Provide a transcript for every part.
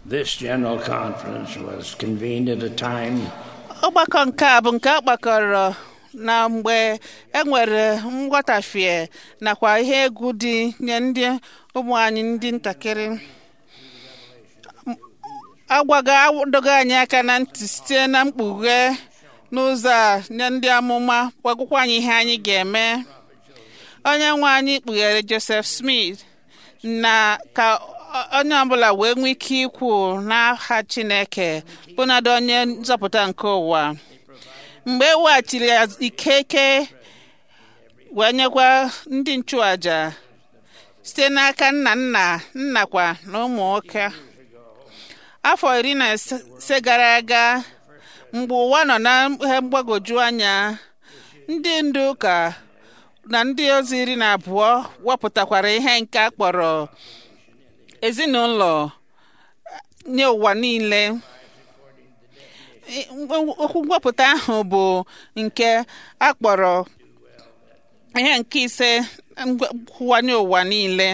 This General Conference was convened at a time ọgbakọ nke a bụ nke a gbakọrọ na mgbe e nwere nghọtafie nakwa ihe egwu dị nye ndị ụmụ anyị ndị ntakịrị agwago adogo anyị aka na ntị site na mkpughe n'ụzọ a nye ndị amụma gwagwụkwa anyị ihe anyị ga-eme onye nwe anyị kpughere Joseph Smith na ka onye ọbụla wee nwee ike ikwu n'aha Chineke bụnadị onye nzọpụta nke ụwa mgbe e weghachiri ikeke wee nyekwa ndị nchụaja site n'aka nna nna nnakwa na ụmụ nwoke afọ iri na ise gara aga mgbe ụwa nọ na ihe mgbagwoju anya ndị ndu ụka na ndị ozi iri na abụọ wepụtakwara ihe nke a kpọrọ ezinụlọ nye ụwa niile okwu mwepụta ahụ bụ nke a kpọrọ ihe nke ise nkwuwanye ụwa niile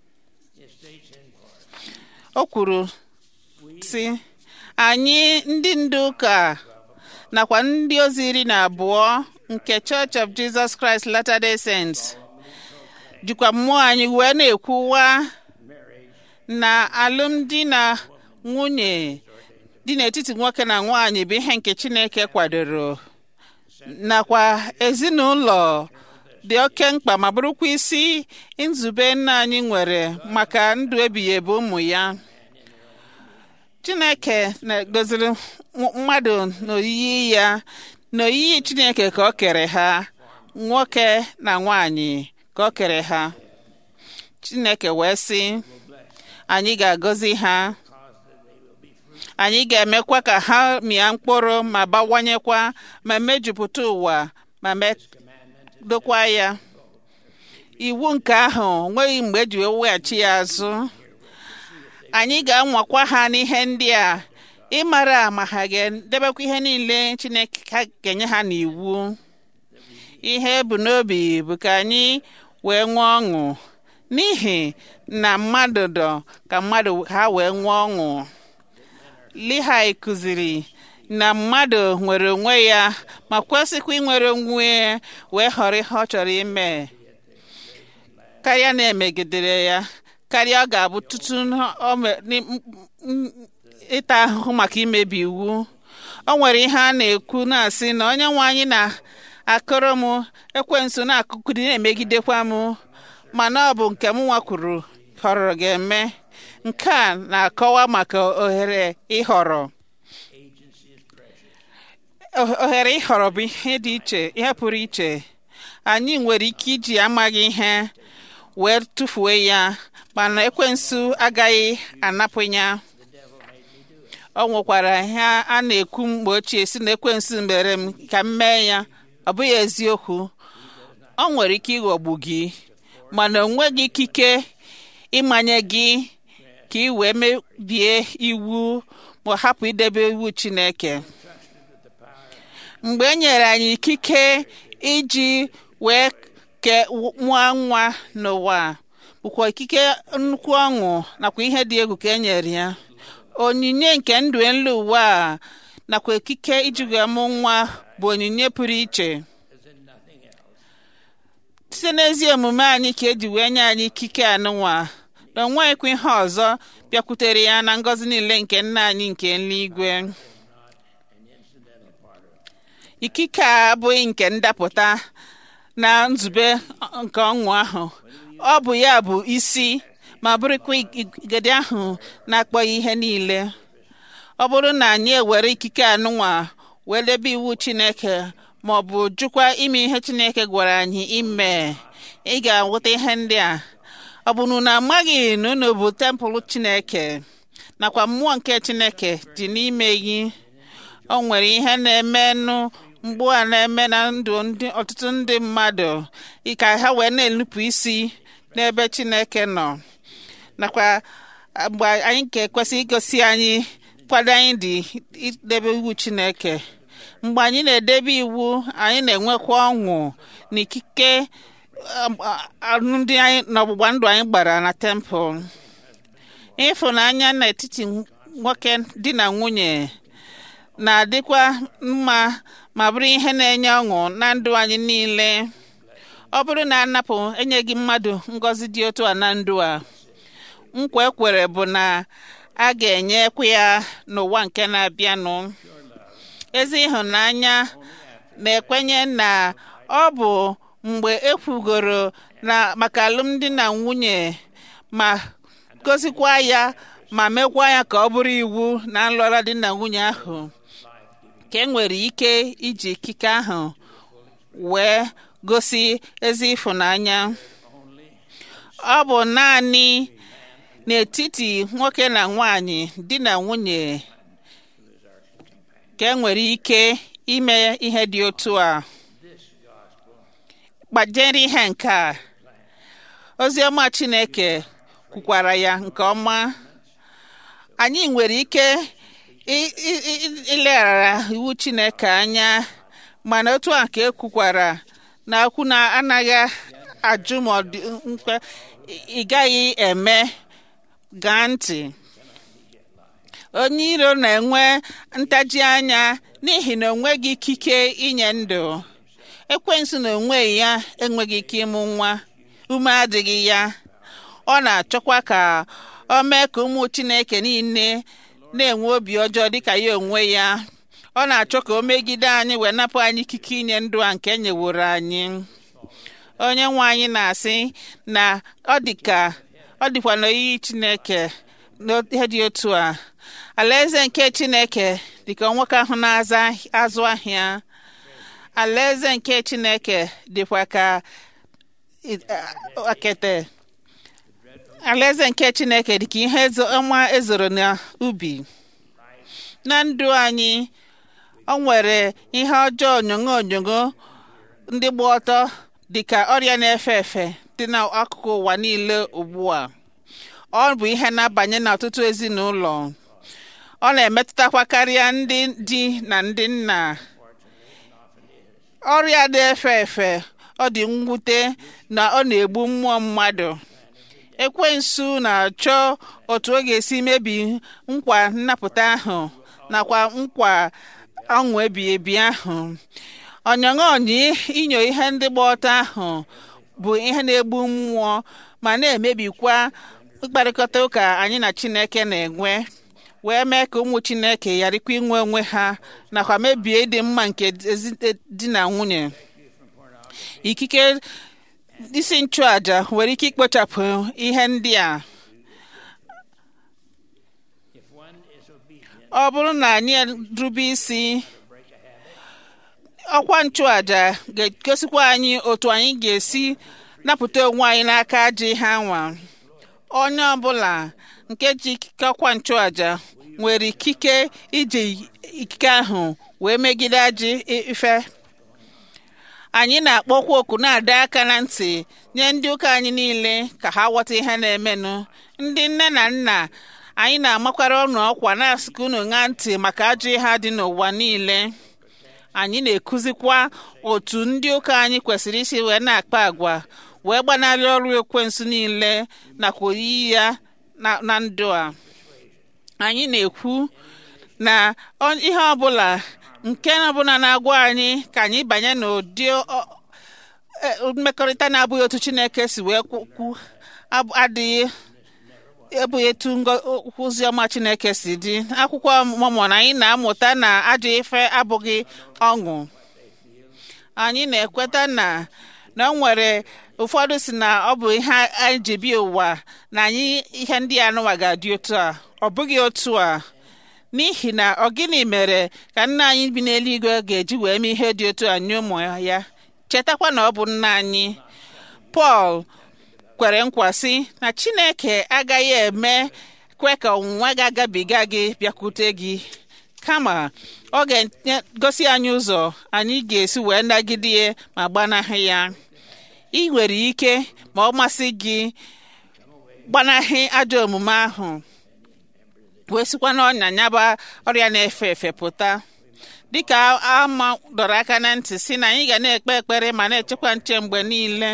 o kwuru sị anyị ndị ndu ụka nakwa ndị ozi iri na abụọ nke Church of Jesus Christ Latter-day Saints jikwa mmụọ anyị wee na-ekwuwa na alụmdi na nwunye dị n'etiti nwoke na nwaanyị bụ ihe nke Chineke kwadoro nakwa ezinụlọ dị oke mkpa ma bụrụkwa isi nzube nna anyị nwere maka ndụ ebighị ebi ụmụ ya Chineke na-edoziri mmadụ n'oyiyi ya n'oyiyi Chineke ka o kere ha nwoke na nwaanyị ka o kere ha Chineke wee sị anyị ga-agọzi ha anyị ga-emekwa ka ha mịa mkpụrụ ma bawanyekwa ma mejupụta ụwa ma dokwa ya iwu nke ahụ nweghị mgbe eji weghachi ya azụ anyị ga-anwakwa ha n'ihe ndị a ịmara ma ha ga-edebekwa ihe niile Chineke ga-enye ha n'iwu ihe bụ n'obi bụ ka anyị wee nwee ọṅụ n'ihi na mmadụ dọ ka mmadụ ha wee nwee ọṅụ Lihai kụziri na mmadụ nwere onwe ya ma kwesịkwa inwere onwe wee họrọ ihe ọ chọrọ ime karịa na-emegidere ya karịa ọ ga-abụ tutu ịta ahụhụ maka imebi iwu o nwere ihe a na-ekwu na-asị na onye nwe anyị na-akụrụ m ekwensu na-akụkụdi na-emegidekwa m mana ọ bụ nke m nwa kwuru họrọ ga-eme nke a na-akọwa maka ohere ịhọrọ ohere ịhọrọ bụ ihe dị iche ihe pụrụ iche anyị nwere ike iji amaghị ihe wee tụfuo ya mana ekwensu agaghị anapụ ya ọ nwekwara ihe a na-ekwu mgbe ochie si na ekwensu mere m ka m mee ya ọ bụghị eziokwu ọ nwere ike ịghọgbu gị mana o nweghị ikike ịmanye gị ka ị wee mebie iwu ma hapụ idebe iwu Chineke mgbe e nyere anyị ikike iji wee ke mụọ nwa n'ụwa bụkwa ikike nnukwu ọṅụ nakwa ihe dị egwu ka e nyere ya onyinye nke ndụ elu ụwa a nakwa ikike iji wee mụ nwa bụ onyinye pụrụ iche site n'ezi omume anyị ka eji wee nye anyị ikike anụnwa na onweghịkwa ihe ọzọ bịakwutere ya na ngọzi niile nke nna anyị nke eluigwe ikike a abụghị nke ndapụta na nzube nke ọṅụ ahụ ọ bụ ya bụ isi ma bụrụkwa igede ahụ na-akpọghị ihe niile ọ bụrụ na anyị ewere ikike anụnwa wee debe iwu Chineke ma ọ bụ jụkwa ime ihe Chineke gwara anyị ime ị ga-anwụta ihe ndị a ọ bụ na unu amaghị na unu bụ tempụl Chineke nakwa mmụọ nke Chineke dị n'ime gị o nwere ihe na-emenụ mgbu a na-eme na ndụ ọtụtụ ndị mmadụ ka ha wee na-enupụ isi n'ebe Chineke nọ nakwa mgbe anyị ga-ekwesị igosi anyị kwado anyị dị idebe iwu Chineke mgbe anyị na-edebe iwu anyị na-enwekwa ọṅụ na ikike ndị anyị n'ọgbụgba ndụ anyị gbara na tempụl ịfụnanya n'etiti nwoke di na nwunye na-adịkwa mma ma bụrụ ihe na-enye ọṅụ na ndụ anyị niile ọ bụrụ na anapụ enyeghị mmadụ ngọzi dị otu a na ndụ a nkwa ekwere bụ na a ga-enyekwa ya n'ụwa nke na-abịanụ ezi ịhụnanya na-ekwenye na ọ bụ mgbe ekwugoro na maka alụmdi na nwunye ma gozikwa ya ma mekwa ya ka ọ bụrụ iwu na nlụra di na nwunye ahụ ka e nwere ike iji ikike ahụ wee gosi ezi ịfụnanya ọ bụ naanị n'etiti nwoke na nwanyị di na nwunye ka e nwere ike ime ihe dị otu a gbajere ihe nke a ozi ọma Chineke kwukwara ya nke ọma anyị nwere ike ileghara iwu Chineke anya mana otu a ka ekwukwara na okwu na anaghị ajụ ma ọ dị mkpa ị gaghị eme gaa ntị onye iro na-enwe ntaji anya n'ihi na onweghị ikike inye ndụ ekwensu na onwe ya enweghị ike ịmụ nwa ume adịghị ya ọ na-achọkwa ka ọ mee ka ụmụ Chineke niile na-enwe obi ọjọọ dịka ya onwe ya ọ na-achọ ka o megide anyị wee napụ anyị ikike inye ndụ a nke nyeworo anyị onye nwe anyị na-asị na ọ dịka ọ dịkwa n'oyiyi Chineke n'ihe dị otu a alaeze nke Chineke dịka nwoke ahụ na-aza azụ ahịa alaeze nke Chineke dịkwa ka akete alaeze nke Chineke dịka ihe ọma ezoro n'ubi na ndụ anyị ọ nwere ihe ọjọọ onyonyo onyonyo ndị gba ọtọ dịka ọrịa na-efe efe dị n'akụkụ ụwa niile ugbu a ọ bụ ihe na-abanye n'ọtụtụ ezinụlọ ọ na-emetụtakwa karịa ndị di na ndị nna ọrịa na-efe efe ọ dị mwute na ọ na-egbu mmụọ mmadụ ekwensu na-achọ otu ọ ga-esi mebi nkwa nnapụta ahụ nakwa nkwa ọṅụ ebi ebi ahụ ọnyọṅọnyị inyo ihe ndị gba ọtọ ahụ bụ ihe na-egbu mmụọ ma na-emebikwa mkparịkọta ụka anyị na Chineke na-enwe wee mee ka ụmụ Chineke gharịkwa inwe onwe ha nakwa mebie ịdị mma nke di na nwunye ikike isi nchụaja nwere ike ikpochapụ ihe ndị a ọ bụrụ na anyị rube isi ọkwa nchụaja ga-egosikwa anyị otu anyị ga-esi napụta onwe anyị n'aka ajọ ihe anwa onye ọbụla nke ji ikike ọkwa nchụaja nwere ikike iji ikike ahụ wee megide ajọ ife anyị na-akpọkwa oku na-adọ aka na ntị nye ndị ụka anyị niile ka ha ghọta ihe na-emenụ ndị nne na nna anyị na-amakwara ọnụ ọkwa na-asịka unu ṅaa ntị maka ajọ ihe dị n'ụwa niile anyị na-ekuzikwa otu ndị ụka anyị kwesịrị isi wee na-akpa agwa wee gbanarị ọrụ ekwensu niile nakwa oyiyi ya na ndụ a anyị na-ekwu na ihe ọbụla nke ọbụla na-agwa anyị ka anyị banye n'ụdị mmekọrịta na-abụghị otu Chineke si wee kwu adịghị ebughị etu ozi ọma Chineke si dị akwụkwọ Mọmọn anyị na-amụta na ajọ ife abụghị ọṅụ anyị na-ekweta na na o nwere ụfọdụ si na ọ bụ ihe anyị ji bịa ụwa na anyị ihe ndị anụwa ga-adị otu a ọ bụghị otu a n'ihi na ọ gịnị mere ka nna anyị bi n'eluigwe ga-eji wee mee ihe dị otu a nye ụmụ ya chetakwa na ọ bụ nna anyị Pọl kwere nkwa sị na Chineke agaghị eme kwe ka ọnwụnwa ga-agabiga gị bịakwute gị kama ọ ga-egosi anyị ụzọ anyị ga-esi wee nagide ma gbanahụ ya ị nwere ike ma ọ masị gị gbanahị ajọ omume ahụ wee sikwa n'ọnya nyaba ọrịa na-efe efe pụta dịka ama dọrọ aka na ntị si na anyị ga na-ekpe ekpere ma na-echekwa nche mgbe niile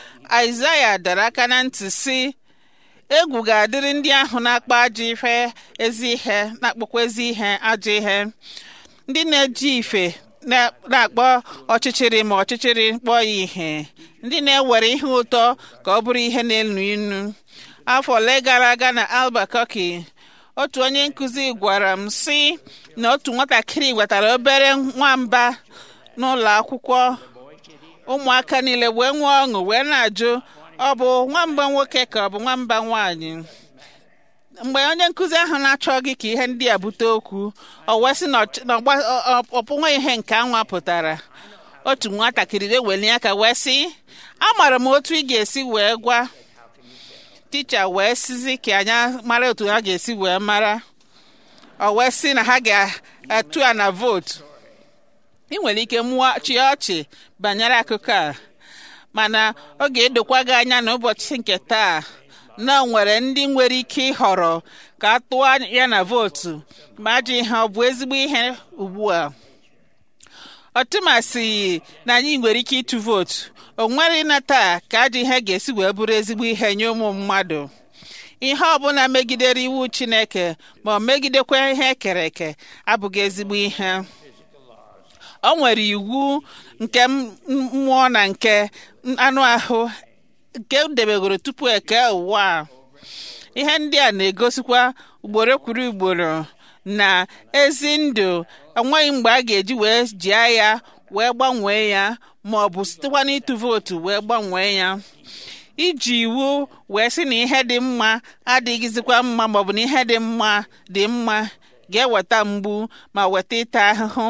Aịzaya dọrọ aka na ntị si egwu ga-adịrị ndị ahụ na-akpa ajọ ife ezi ihe na-akpọkwa ezi ihe ajọ ihe ndị na-eji ife na- na-akpọ ọchịchịrị ma ọchịchịrị kpọọ ya ihe ndị na-ewere ihe ụtọ ka ọ bụrụ ihe na-elu inu afọ ole gara aga na Albuquerque otu onye nkụzi gwara m sị na otu nwatakịrị wetara obere nwamba n'ụlọ akwụkwọ ụmụaka niile wee nwee ọṅụ wee na-ajụ ọ bụ nwamba nwoke ka ọ bụ nwamba nwaanyị mgbe onye nkụzi ahụ na-achọghị ka ihe ndị a bute okwu o wee sị na ọ- na ọgba- ọ- ọ- ọ pụnwa ihe nke anwa pụtara otu nwatakịrị wee welie aka wee sị amara m otu ị ga-esi wee gwa ticha wee sizi ka anyị mara otu ha ga-esi wee mara o wee sị na ha ga-atụ a na vootu ị nwere ike mụọ chịa ọchị banyere akụkọ a mana ọ ga-edokwa gị anya n'ụbọchị nke taa na o nwere ndị nwere ike ịhọrọ ka a tụọ ya na vootu ma ajọ ihe ọ bụ ezigbo ihe ugbu a ọtụmasị na anyị nwere ike ịtụ vootu o nwere na taa ka ajọ ihe ga-esi wee bụrụ ezigbo ihe nye ụmụ mmadụ ihe ọbụla megidere iwu chineke ma ọ megidekwa ihe ekere eke abụghị ezigbo ihe o nwere iwu nke m- mmụọ na nke anụ ahụ nke debegoro tupu eke ụwa a. ihe ndị a na-egosikwa ugboro kwuru ugboro na ezi ndụ enweghị mgbe a ga-eji wee jia ya wee gbanwee ya ma ọ bụ sitekwa n'ịtụ vootu wee gbanwee ya iji iwu wee sị na ihe dị mma adịghịzikwa mma maọbụ na ihe dị mma dị mma ga-eweta mgbu ma weta ịta ahụhụ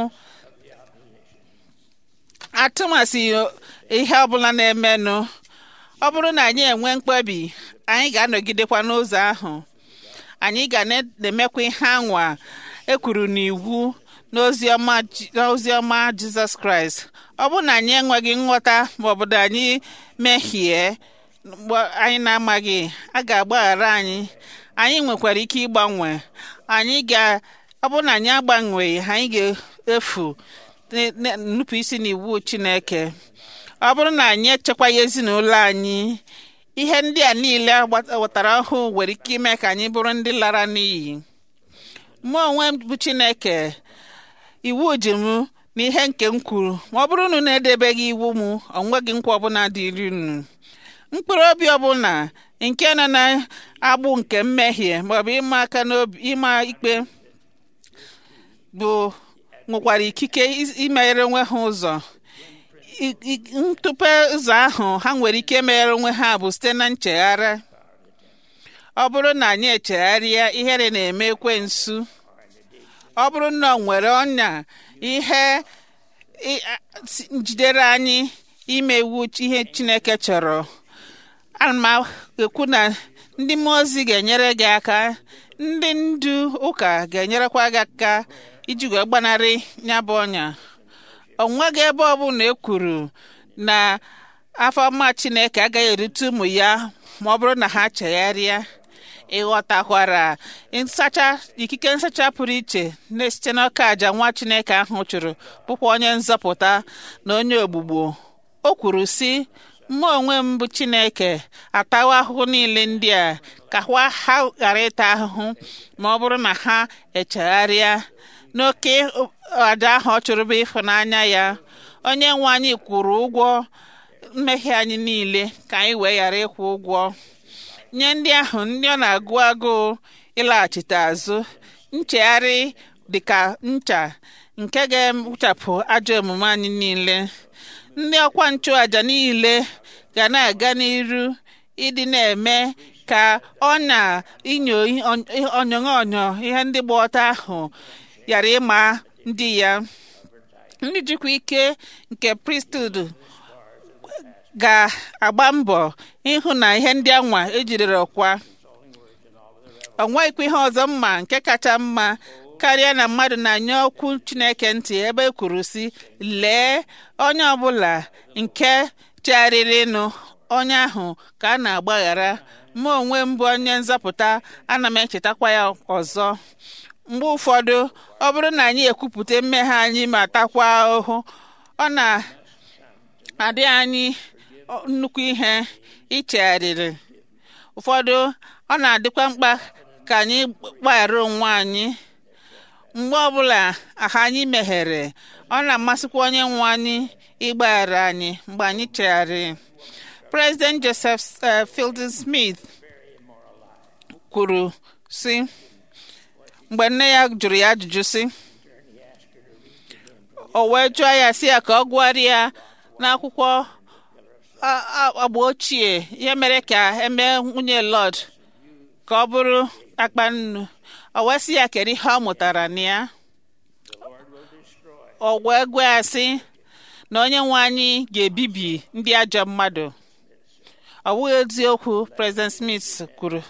atụmasị ihe ọbụla na-emenụ ọ bụrụ na anyị enwe mkpebi anyị ga-anọgidekwa n'ụzọ ahụ anyị ga na-emekwa ihe anwa ekwuru n'iwu n'oziọma Ji- n'oziọma jizọs kraịst ọ bụrụ na anyị enweghị nghọta maọbụ na anyị mehie mgbe anyị na-amaghị a ga-agbaghara anyị anyị nwekwara ike ịgbanwe anyị ga ọ bụrụ na anyị agbanweghị anyị ga-efu ne- ne- nnupụ isi n'iwu chineke ọ bụrụ na anyị echekwaghị ezinụlọ anyị ihe ndị a niile agba- wetara ọhụụ nwere ike ime ka anyị bụrụ ndị lara n'iyi mụ onwe m bụ chineke iwu ji m na ihe nke m kwuru ma ọ bụrụ na unu edebeghị iwu m onweghị nkwa ọbụla dịrị unu mkpụrụ obi ọbụla nke nọ na-agbụ nke mmehie maọbụ ịma aka n'obi ịma ikpe bụ nwekwara ikike is- imeghere onwe ha ụzọ I- i- ntụpe ụzọ ahụ ha nwere ike meghere onwe ha bụ site na nchegharị ọ bụrụ na anyị echegharịa ihere na-eme ekwensu ọ bụrụ na ọ nwere ọnya ihe ị- a- si- njidere anyị ime iwu chi- ihe chineke chọrọ ana m ekwu na ndị mmụọ ozi ga-enyere gị aka ndị ndu ụka ga-enyerekwa gị aka iji wee gbanarị ya bụ ọnya o nweghị ebe ọbụla e kwuru na afọ ọma chineke agaghị erute ụmụ ya ma ọ bụrụ na ha chegharịa ịghọtakwara nsacha ikike nsacha pụrụ iche na-esite n'ọka aja nwa chineke ahụ chụrụ bụkwa onye nzọpụta na onye ogbugbo o kwuru sị mụ onwe m bụ chineke atawa ahụhụ niile ndị a ka ha ha ghara ịta ahụhụ ma ọ bụrụ na ha echegharịa n'oke aja ahụ ọ chụrụ bụ ịfụnanya ya onye nwe anyị kwụrụ ụgwọ mmehie anyị niile ka anyị wee ghara ịkwụ ụgwọ nye ndị ahụ ndị ọ na-agụ agụụ ịlaghachite azụ nchegharị dịka ncha nke ga-ewuchapụ ajọ omume anyị niile ndị ọkwa nchụàjà niile ga na-aga n'iru ịdị na-eme ka ọ na-inyo onyonyo onyo ihe ndị gba ọtọ ahụ ghara ịma ndị ya ndị jikwa ike nke priesthood ga-agba mbọ ịhụ na ihe ndị anwa ejidere ọkwa o nweghịkwa ihe ọzọ mma nke kacha mma karịa na mmadụ na-anye okwu chineke ntị ebe e kwuru si lee onye ọbụla nke chegharịrịnụ onye ahụ ka a na-agbaghara mụ onwe m bụ onye nzọpụta ana m echetakwa ya ọzọ mgbe ụfọdụ ọ bụrụ na anyị ekwupụta mmehie anyị ma takwa ahụhụ ọ na-adị anyị nnukwu ihe ichegharịrị ụfọdụ ọ na-adịkwa mkpa ka anyị gbaghara onwe anyị mgbe ọbụla aha anyị meghere ọ na-amasịkwa onye nwe anyị ịgbaghara anyị mgbe anyị chegharị President Joseph uh, Fielding Smith kwuru sị mgbe nne ya jụrụ ya ajụjụ sị o wee jụọ ya sị ya ka ọ gụgharịa n'akwụkwọ agba ochie ihe mere ka emee nwunye Lord ka ọ bụrụ akpa nnu o wee sị ya kedu ihe ọ mụtara na ya o wee gwa ya sị na onye nwe anyị ga-ebibi ndị ajọ mmadụ ọ bụghị eziokwu President Smith kwuru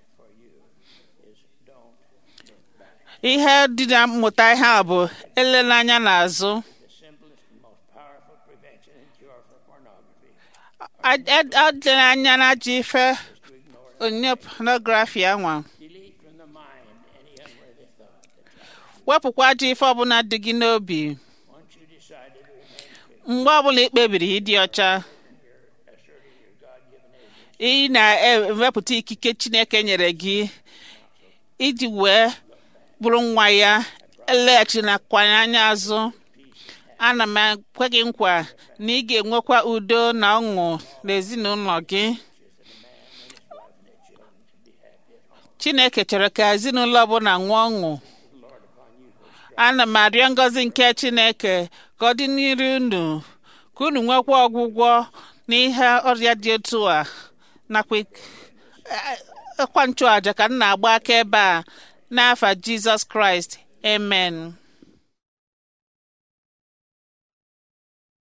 ihe dị na mmụta ihe a bụ elela anya n'azụ adịla anya na ajọ ife onyinye pornography anwa wepụkwa ajọ ife ọbụla dị gị n'obi mgbe ọbụla ị kpebiri ịdị ọcha ị na-ewepụta ikike Chineke nyere gị iji wee bụrụ nwa ya eleghachinakwanye anya azụ ana m ekwe gị nkwa na ị ga-enwekwa udo na ọṅụ n'ezinụlọ gị Chineke chọrọ ka ezinụlọ ọbụla nwee ọṅụ ana m arịọ ngọzi nke Chineke ka ọ dị n'iru unu ka unu nwekwa ọgwụgwọ n'ihe ọrịa dị otu a nakwa ịkwa nchụàja ka m na-agba aka ebe a n'afa Jizọs Kraịst amen